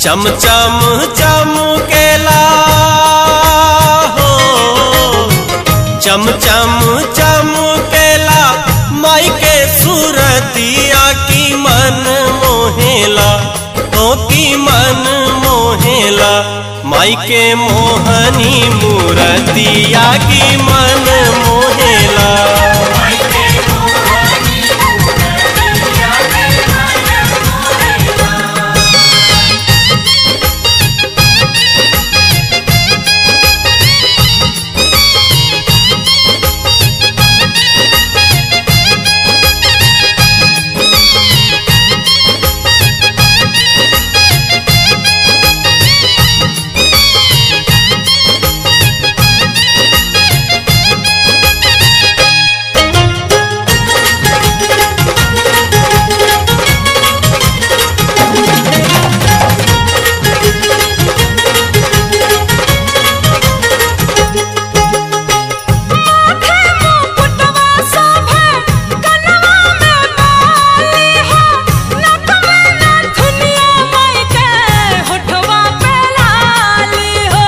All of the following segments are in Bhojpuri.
चम चम चम केला हो चम चम चम केला माई के सूरतिया की मन मोहेला तो की मन मोहेला माई के मोहनी मूरतिया की मन मोहेला माथे मुकुटवा शोभे कनवा में बाली हो नथ में नथुनिया माई के होठवा पे लाली हो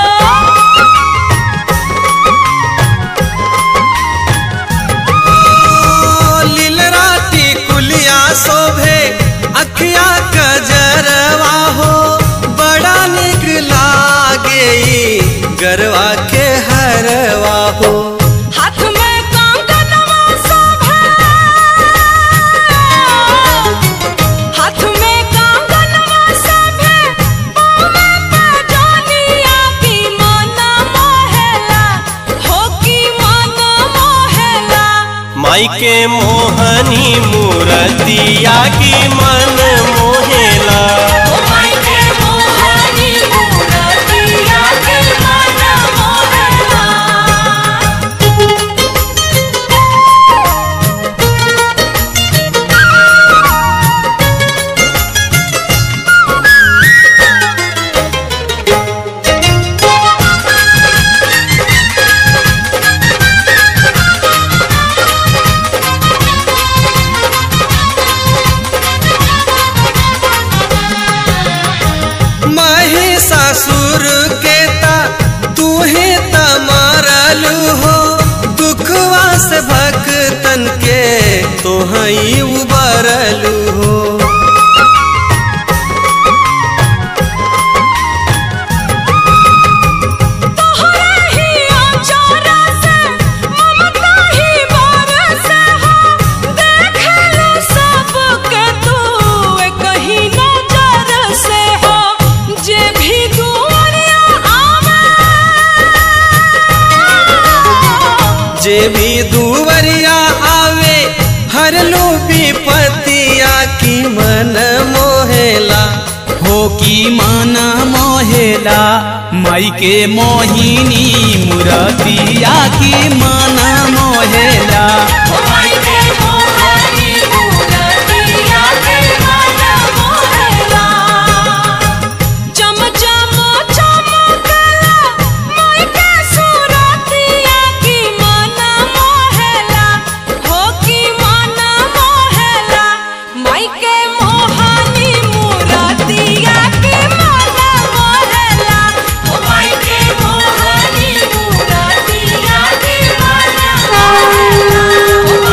लीलराती कुलिया शोभे अखिया कजरवा हो बड़ा निक लागे ई गरवा के हरवा हो हाथ में कंगनवा शोभे हाथ में कंगनवा शोभे पाँव में पैजनिया की मन मोहेला हो की मन मोहेला माई के मोहनी मूरतिया की मन मोहेला ओ माई के मोहनी मूरतिया के मन मोहेला महिषासुर के ता तू ही त मारलू हो दुखवा से भक्तन के तो हई उबरलू हो तोहरे ही आचारा से ममता ही बरसे हो देखलू सबके तू कहीं नजर से हो जे भी दुआरिया आवे जे भी दुवरिया आवे हर लो विपतिया की मन मोहेला हो की माना मोहेला माई के मोहिनी मुरतिया की माना मोहेला ओ माई के मोहनी मूरतिया के मन मोहेला चम चम चमकला माई के सूरतिया की मन मोहेला हो की मन मोहेला माई के मोहनी मूरतिया की मन मोहेला ओ माई के मोहनी मूरतिया की मन मोहेला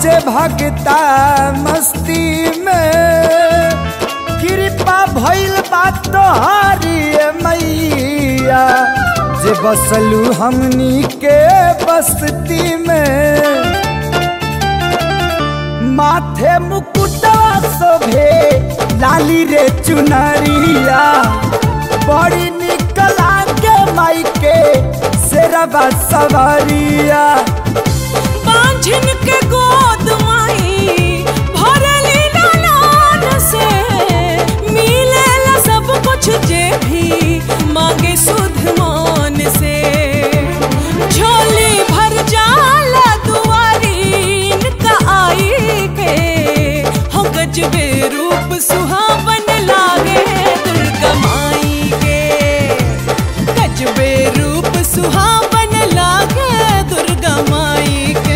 नाचे भगता मस्ती में कृपा भइल बात तोहारी ए मैया जे बसलू हमनी के बस्ती में माथे मुकुटवा शोभे लाली रे चुनरिया बड़ी निकला के माई के शेरबा सवारिया बांझिन के गोद माई भरली लालान से मिलेला सब कुछ जे भी मांगे सुध मान से झोली भर जाला दुआरीन का आई के हो गजबे रूप सुहावन लागे दुर्गा माई के गजबे रूप सुहावन लागे दुर्गा माई के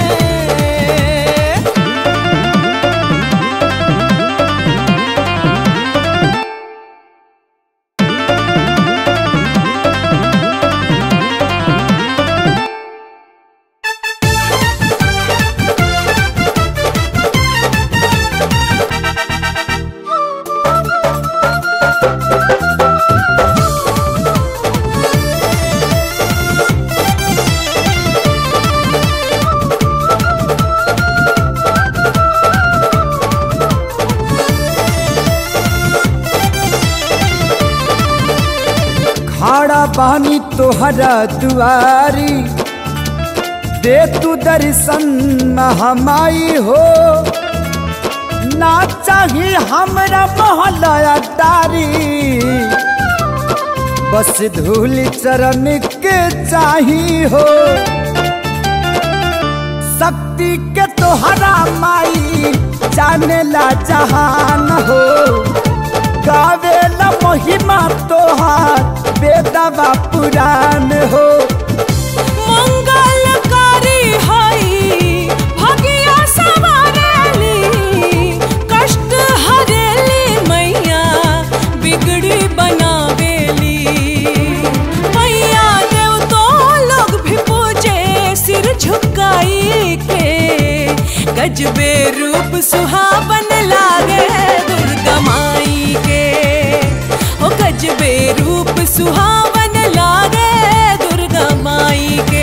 खड़ा बानी तोहरा दुआरी दे तू दर्शन महामाई हो ना चाही हमरा मोहलया तारी बस धूल चरण के चाही हो शक्ति के तोहरा माई जाने ला जहान हो गावेला महिमा तोहार बेदवा पुराण हो मंगलकारी हई भगिया सवारेली कष्ट हरेली मैया बिगड़ी बनावेली मैया देव तो लोग भी पूजे सिर झुकाई के गजबे रूप सुहावन लागे दुर्गा माई के ओ गजबे रूप सुहावन लागे दुर्गा माई के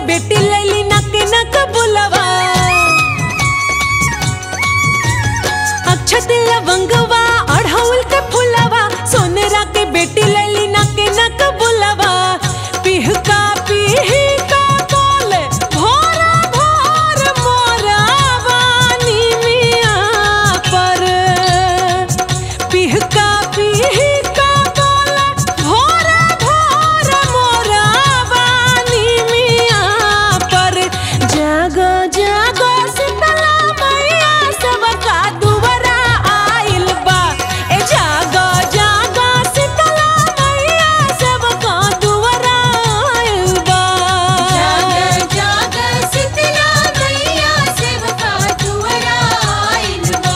बेटी लैली नक नक बुलवा अक्षत लवंगवा अढ़ौल के फुलवा सोनरा के बेटी लैली नक नक बुलवा पिहका पिहका बोले भोरा भोर मोरा वानी मिया पर पिहका पिहका बोले भोरा भोर मोरा वानी मिया पर जागो जागो शीतला मैया सबका दुवरा आइल बा ए जागो जागो शीतला मैया सबका दुवरा आइल बा जाग जाग शीतला मैया सेवका दुआरा आइल बा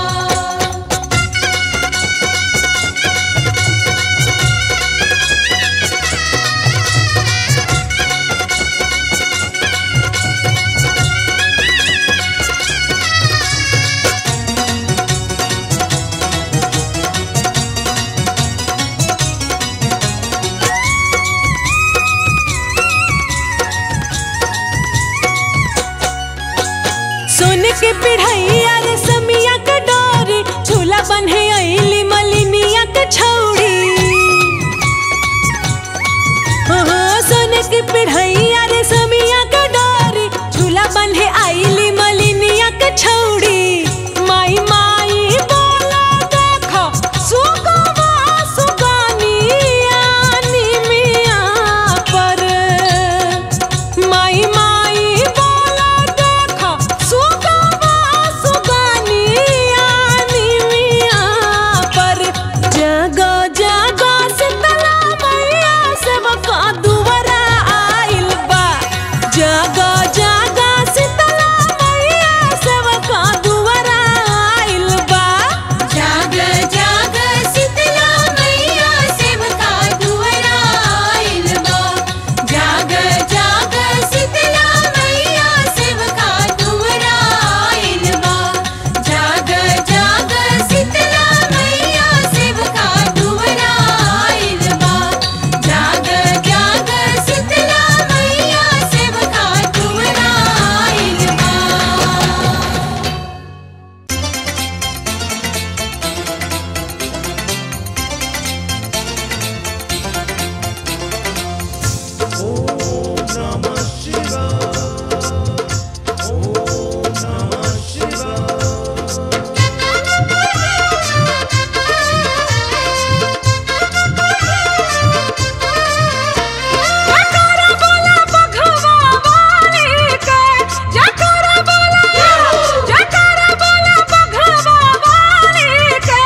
सोन के पिढ़ैया रे समिया के डोरी झूला बन्हे अइली मलिनिया के छौड़ी हाँ, सोन के पिढ़ैया रे समिया के डोरी झूला बन्हे अइली मलिनिया के छौड़ी माई माई बोला देखो सुगवा सुगानिया निमिया पर माई माई बोला देखो सुगवा सुगानिया निमिया पर जगो जगो शीतला मैया सबका दुवरा आइल बा जगो जगो शीतला मैया सबका दुवरा आइल बा जाग जाग शीतला मैया सेवका दुआरा आइल बा जाग जाग शीतला मैया सेवका दुआरा आइल बा जाग जाग शीतला मैया सेवका दुआरा आइल बा जाग जाग शीतला मैया सेवका दुआरा आइल बा जकरा बोला बघवा वाली के जकरा बोला जकरा बोला बघवा वाली के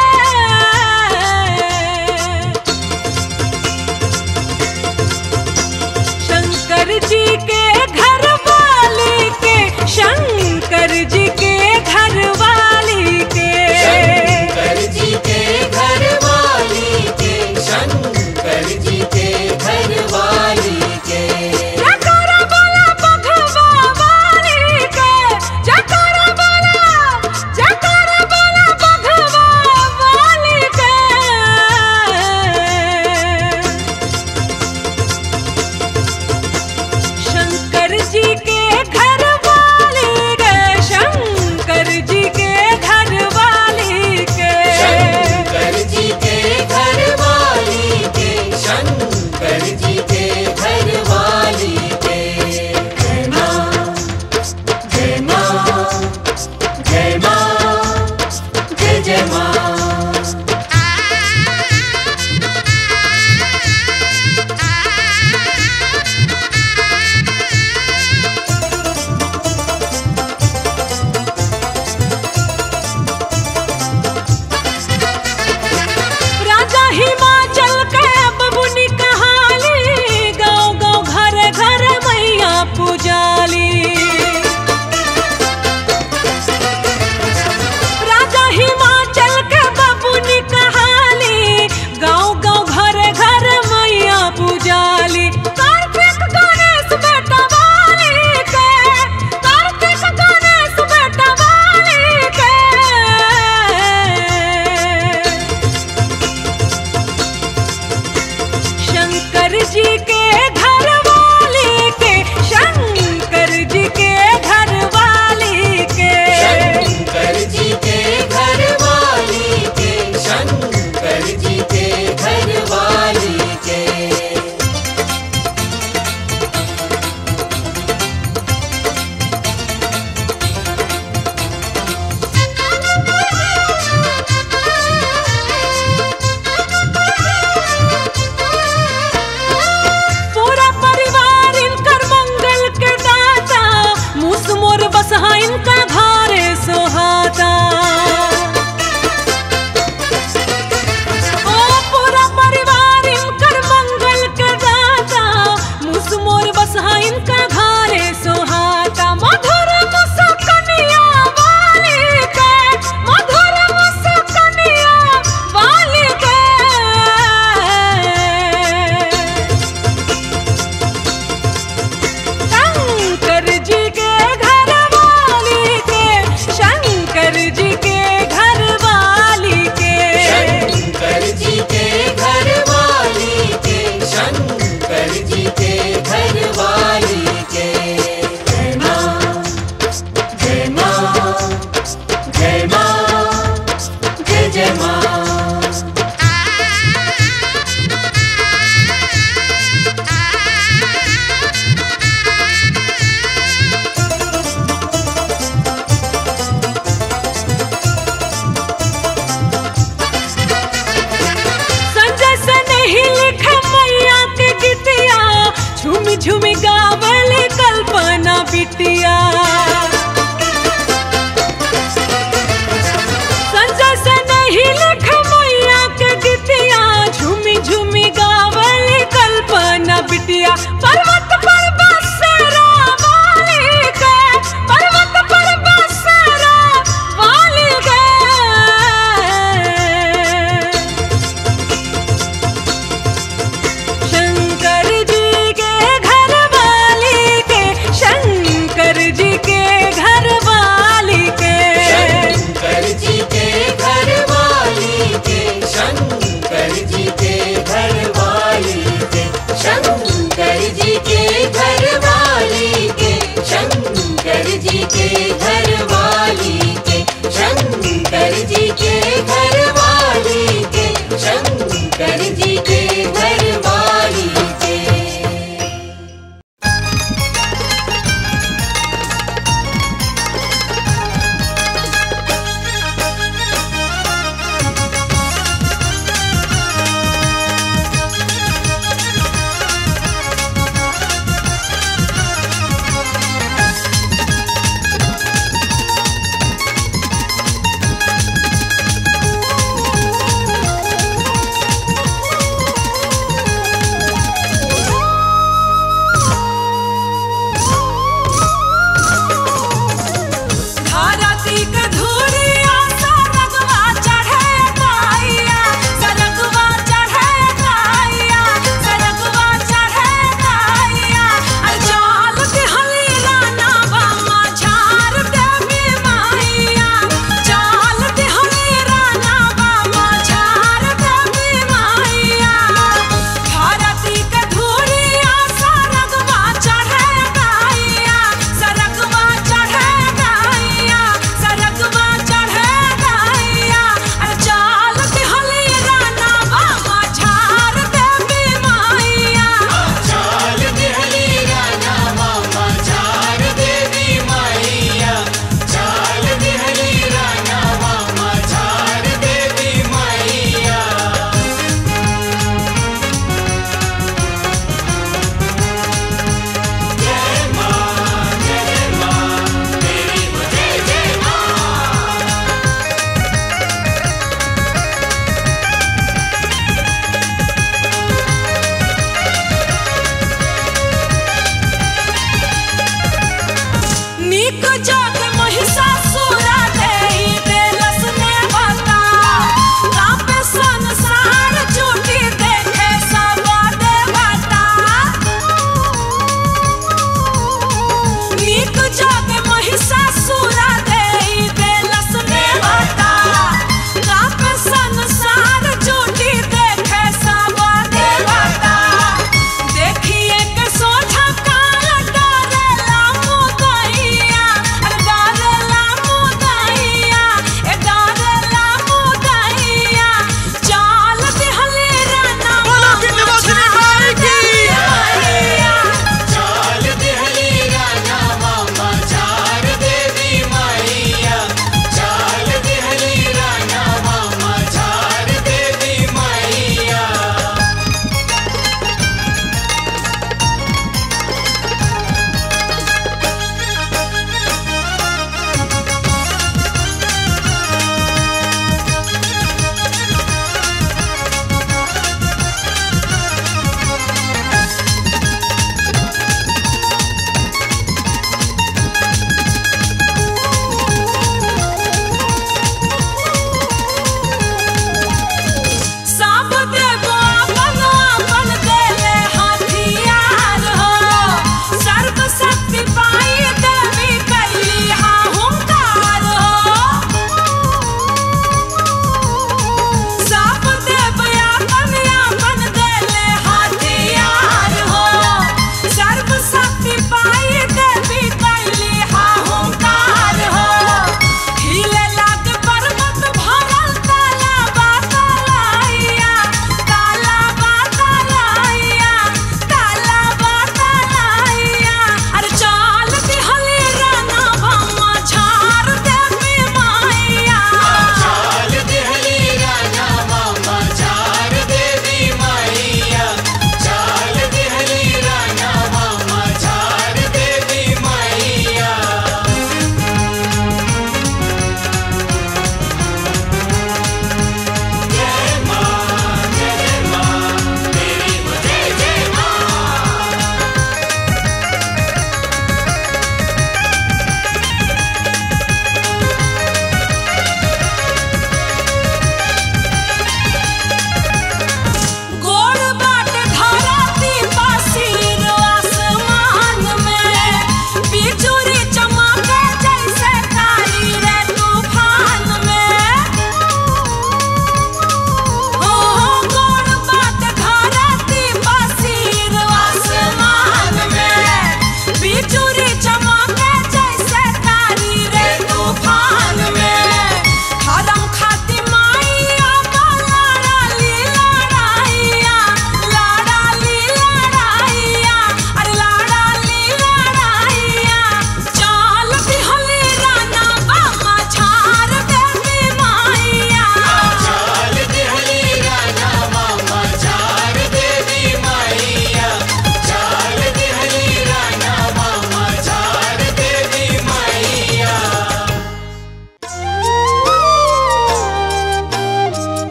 शंकर जी के घर वाली के शंकर जी के घर वाली के शंकर जी के घर वाली के शंकर जी के घर वाली के जकरा बोला बघवा वाली के जकरा बोला जकरा बोला बघवा वाली के शंकर जी के घर वाली के शंकर जी के घर वाली के शंकर जी के घर वाली के शंकर जी के घर वाली के जय माँ जय माँ जय माँ जय जय माँ राजा हिमाचल के बबुनी कहाली गाँव गाँव घर घर मैया पुजाली राजा हिमाचल के बबुनी कहाली गाँव गाँव घर घर मैया पुजाली कार्तिक गणेश बेटा वाली के कार्तिक गणेश बेटा वाली के शंकर जी के घर वाले के शंकर झूमी झूमी गावल कल्पना बिटिया संजय से नहीं लिख मैया के गीतिया झूमी झूमी गावल कल्पना बिटिया पर्वत पर बसेरा वाली के पर्वत पर बसेरा वाली के शंकर जी के घर वाली के शंकर जी के घर वाली के शंकर जी के घर वाली के शंकर जी के घर वाली के शंकर जी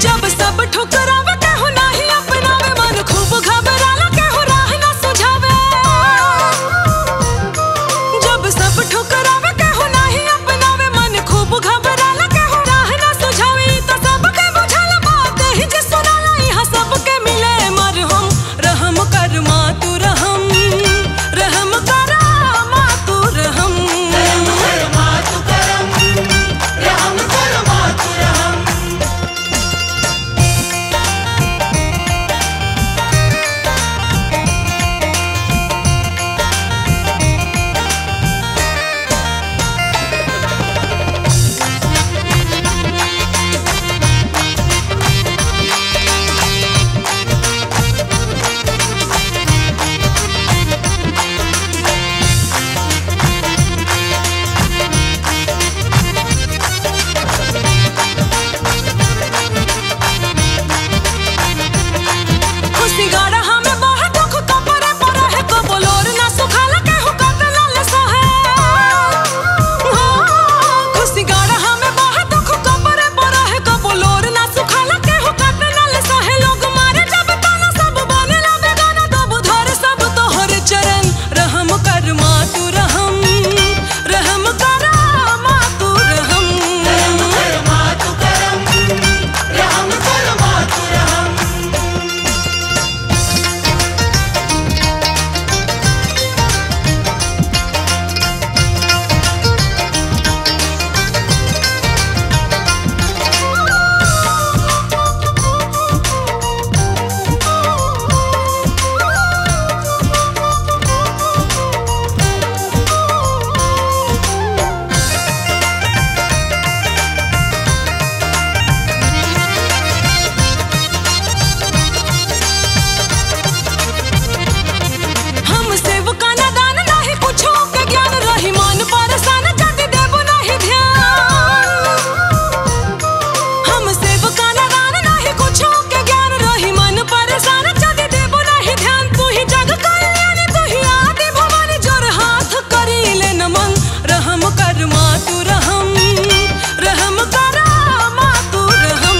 जब सब ठुकरावे केहू नाही अपनावे मन खूब घबराला केहू राह ना सुझावे जब सब ठुकरावे केहू नाही अपनावे मन खूब घबराला केहू राह ना सुझावे ई तो सबके बुझल बात ही जे सुनाला इहा सबके मिले मरहम रहम कर माँ तू रहम रहम कर माँ तू रहम खुशी गाड़ा हमें बहुत दुख कपरे पर है को बोलोर ना सुखाला केहू कतला ले सहे खुशी गाड़ा हमें बहुत दुख कपरे पर है को बोलोर ना सुखाला केहू कतला ले सहे लोग मारे जब ताना सब बने ला बेगाना तब धर सब तोहर चरण रहम कर माँ तू रहम रहम कर माँ तू रहम हम सेवका ना दान नाही कुछो के ज्ञान रही मन परसान जति देबो नाही ध्यान हम सेवका ना दान नाही कुछो के ज्ञान रही मन परसान जति देबो नाही ध्यान तू ही जग कल्याणी तू ही आदि भवानी जोर हाथ करी ले नमन रहम कर माँ तू रहम रहम कर माँ तू रहम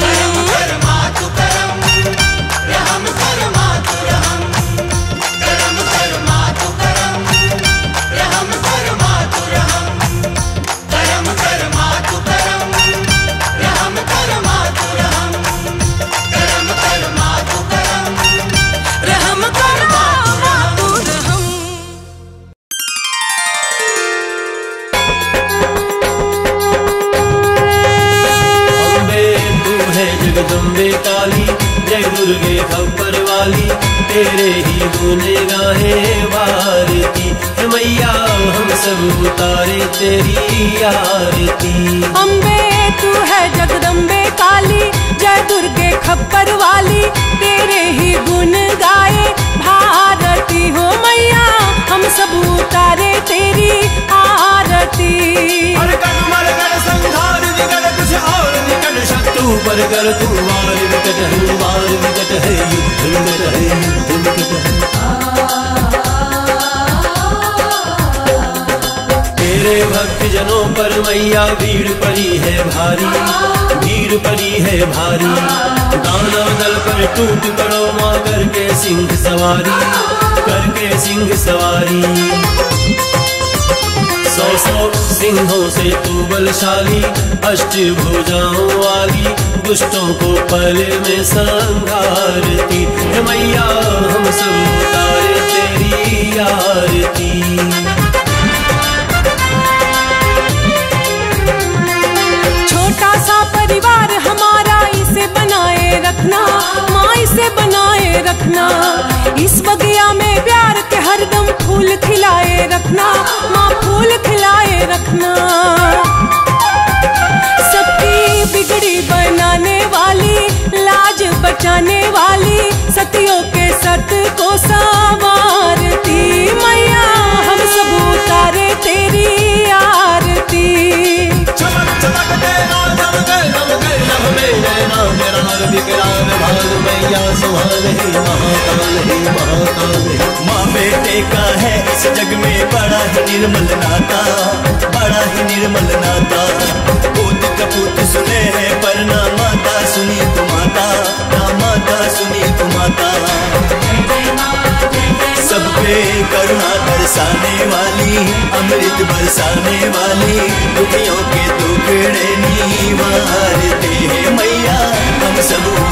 रहम कर माँ तू रहम अम्बे तू है जगदम्बे काली जय दुर्गे खबर वाली तेरे ही गुने गाहे भारती हे मैया हम सब उतारे तेरी आरती अम्बे तू है जगदम्बे काली जय दुर्गे खप्पर वाली तेरे ही गुण गाए भारती हो मैया हम सब उतारे तेरी आरती हर कण मर कर संहार विकट कुछ और निकट शत्रु पर कर तू वार विकट है वार विकट है युद्ध विकट है युद्ध विकट है तेरे भक्त जनों पर मैया भीड़ पड़ी है भारी भीड़ पड़ी है भारी दानव दल पर टूट पड़ो माँ करके सिंह सवारी करके सिंह सवारी सौ सौ सिंहों से तू बलशाली अष्ट भुजाओं वाली दुष्टों को पल में संघारती हे मैया हम सब उतारे तेरी आरती छोटा सा परिवार हमारा इसे बनाए रखना माँ इसे बनाए रखना इस बगिया में प्यार के हरदम फूल खिलाए रखना माँ फूल खिलाए रखना सबकी बिगड़ी बनाने वाली लाज बचाने वाली सतियों के सत को संवारती मैया हम सब उतारे तेरी आरती चमक चमक तेरा दम कर दम कर नभ में नैना मेरा नर विकराल भाल मैया सुहाल है महाकाल है महाकाल है माँ बेटे का है इस जग में बड़ा ही निर्मल नाता बड़ा ही निर्मल नाता पूत कपूत सुने हैं पर ना माता सुनी तो बरसाने वाली अमृत बरसाने वाली दुखियों के टुकड़े नीवारते हैं मैया हम सब